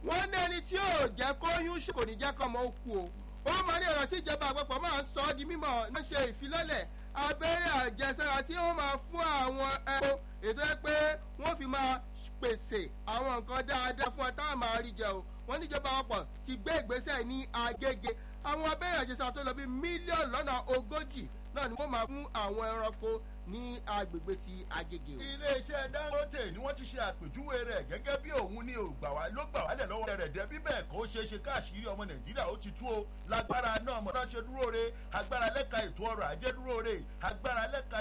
wọ́n ní ẹni tí yóò jẹ́ kóyún ṣe kò ní jẹ́ kọ́ ọmọ ó kú o ó máa ní ọ̀rọ̀ tí ìjọba àpapọ̀ máa ń sọ ọ́ di mímọ̀ ń ṣe ìfilọ́lẹ̀ abẹ́rẹ́ àjẹsára tí wọ́n máa fún àwọn ẹ̀kọ́ ètò ẹ pé wọ́n fi máa pèsè àwọn nǹkan dáadáa fún ọ táwọn máa rí jẹ o wọ́n níjọba àpapọ̀ ti gbé ìgbésẹ̀ ní agége àwọn abẹ́rẹ́ àjẹsára tó lọ bí mílíọ̀nù lọ́nà ogójì náà ni wọ́n máa fún àwọn ẹranko ní agbègbè ti agége o. iléeṣẹ́ dangote ni wọ́n ti ṣe àpèjúwe rẹ̀ gẹ́gẹ́ bí òun ni ògbà wá ló gbà wálẹ̀ lọ́wọ́ rẹ̀ dẹ́ bí bẹ́ẹ̀ kó ṣeé ṣe káàṣírí ọmọ nàìjíríà ó ti tú o lágbára náà mọ̀nà ṣe dúró re agbára lẹ́ka ètò ọrọ̀ ajé dúró re agbára lẹ́ka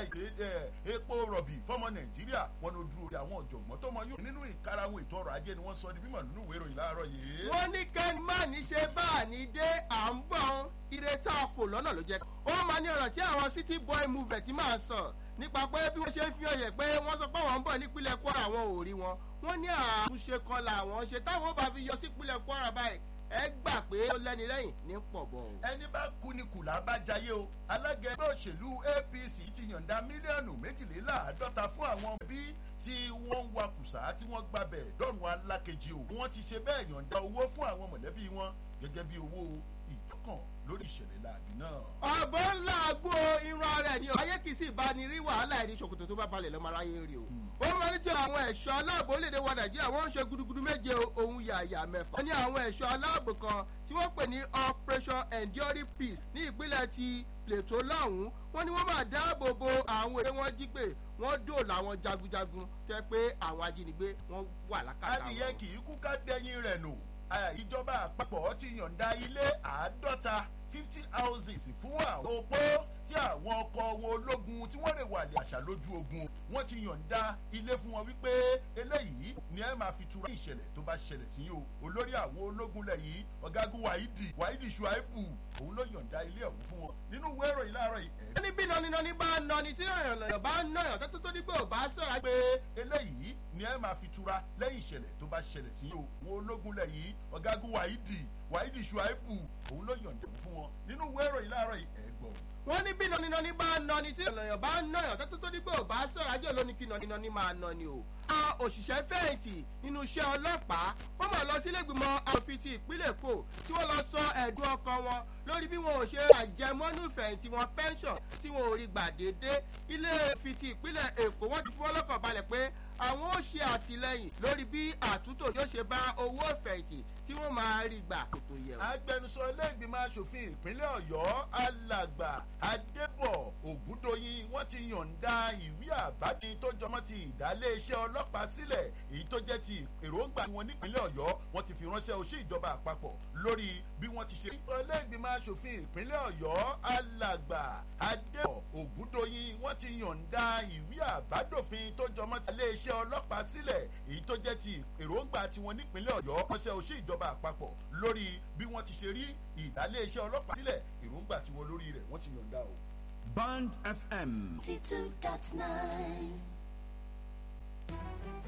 epo rọ̀bì fọ́mọ nàìjíríà wọn ló dúró re àwọn ọ̀jọ̀gbọ́n tó mọ yóò nínú ìkarahun ètò ọrọ̀ ajé ni wọ́n sọ di mímọ̀ nínú ìwé ìròyìn láàárọ̀ yìí. wọ́n ní kẹ́ni má ní ṣe bá a ní dé à ń bọ̀ ire tá a kò lọ́nà ló jẹ́. ó máa ní ọ̀rọ̀ tí àwọn city boy movement máa sọ nípa pé bí wọ́n ṣe ń fi ọ̀yẹ̀ pé wọ́n sọ pé àwọn ń bọ̀ nípínlẹ̀ kwara àwọn ò rí wọn. wọ́n ní àtúnṣe kan làwọn ṣe táwọn bá fi yọ sípínlẹ̀ kwara báyìí ẹ gbà pé ó lẹ́ni lẹ́yìn ní pọ̀ bọ̀. ẹni bá kú ni kùlà bá jayé o alága ẹgbẹ́ òṣèlú apc ti yọ̀ǹda mílíọ̀nù méjìléláàádọ́ta fún àwọn bí tí wọ́n ń wakùsà tí wọ́n gbabẹ̀ dọ́rùn alákejì o wọ́n ti ṣe bẹ́ẹ̀ yọ̀ǹda owó fún àwọn mọ̀lẹ́bí wọn gẹ́gẹ́ bí owó ìtọ́kàn lórí ìṣẹ̀lẹ̀ láàbí náà. ọ̀bọ̀ ńlá àgbo irun ara ẹ̀ ni ayé kìí sì bá ní rí wàhálà ẹ̀ ní ṣòkòtò tó bá balẹ̀ lọ́mọ aráyé rí o. ó máa ní tí àwọn ẹ̀ṣọ́ aláàbò léde wa nàìjíríà wọ́n ń ṣe gudugudu méje ohun yàyà mẹ́fà. wọ́n ní àwọn ẹ̀ṣọ́ aláàbò kan tí wọ́n pè ní operation enduring peace ní ìpínlẹ̀ ti plateau lọ́hùn-ún wọ́n ní wọ́n máa dáàbò bo àwọn èdè wọn jí pé wọ́n dòòlà àwọn jagunjagun tẹ́ pé àwọn ajínigbé wọ́n wà lákàtà wọn. adìyẹ kì í kú ká dẹyin rẹ̀ nù ìjọba àpapọ̀ ti yọ̀ǹda ilé àádọ́ta fifty houses fún àwọn opó tí àwọn ọkọ̀ wọn ológun tí wọ́n lè wà lè àṣà lójú ogun wọ́n ti yọ̀ǹda ilé fún wọn wípé eléyìí ni ẹ máa fi tura ní ìṣẹ̀lẹ̀ tó bá ṣẹlẹ̀ sí yìí o olórí àwọn ológun lẹ̀ yìí ọ̀gágun wáídì wáídì ṣùáìbù òun ló yọ̀ǹda ilé ọ̀hún fún wọn nínú ìwé ìròyìn láàárọ̀ yìí. wọ́n ní bí nọ́nínọ́ní bá nọ́ni tí yọ̀yàn bá nọ́yàn tó tó dípò bá sọ̀rọ̀ pé eléyìí ni ẹ máa fi tura lẹ́yìn ìṣẹ̀lẹ̀ tó bá ṣẹlẹ̀ sí yìí o wọn ológun lẹ̀ yìí ọ̀gágun wáídì wáídì ṣùáìbù òun ló yọ̀ǹda fún wọn nínú ìwé ìròyìn láàárọ̀ yìí ẹ̀ gbọ́ wọ́n ní bí nọ́nínọ́ní bá nọ́ni tí ènìyàn bá nọ́yàn tó tó dípò bá sọ̀rọ̀ ajé olóní kí nọ́nínọ́ní máa nọ́ni o. àwọn òṣìṣẹ́ fẹ̀yìntì nínú iṣẹ́ ọlọ́pàá wọ́n máa lọ sílẹ̀gbìmọ̀ àòfin ti ìpínlẹ̀ èkó tí wọ́n lọ sọ ẹ̀dùn ọkàn wọn lórí bí wọn ò ṣe àjẹmọ́nú ìfẹ̀yìntì wọn pension tí wọn ò rí gbà déédé ilé ìfi ti ìpínlẹ̀ èkó wọ́n ti fún ọlọ́kàn balẹ̀ pé àwọn ó ṣe àtìlẹyìn lórí bí àtúntò yóò ṣe bá owó ìfẹ̀yìntì tí wọ́n máa rí gbà kò tó yẹ. agbẹnusọ ilé ìgbìmọ̀ asòfin ìpínlẹ̀ ọ̀yọ́ alàgbà adébọ̀ ògúndóyin wọ́n ti yọ̀ǹda ìwé àbádé tó jọmọ́ ti ìdálé iṣẹ́ ọlọ́pàá sílẹ̀ èyí tó jẹ́ ti èròǹgbà wọn nípínlẹ̀ ọ̀yọ́ wọ́n ti fi ránṣẹ́ oṣù ìjọba àpapọ̀ lórí bí wọ́n ti ṣe. ilé ìgbìmọ̀ asòfin ìpínlẹ̀ ọ̀yọ́ alàgbà adébọ̀ ògúndóyin wọ́n ti yọ̀ǹda ìwé àbádòfin tó jọmọ́ ti ilé iṣẹ́ ọlọ́pàá sílẹ̀ èyí tó jẹ́ ti èròǹgbà tiwọn nípínlẹ̀ ọ̀yọ́ ránṣẹ́ oṣù ìjọba àpapọ̀ lórí bí wọ́n ti ṣe rí ìdálé iṣẹ́ ọlọ́pàá sílẹ̀ èròǹgbà tiwọn lórí rẹ̀ wọ́n ti yọ̀ǹda o. Band FM. 92.9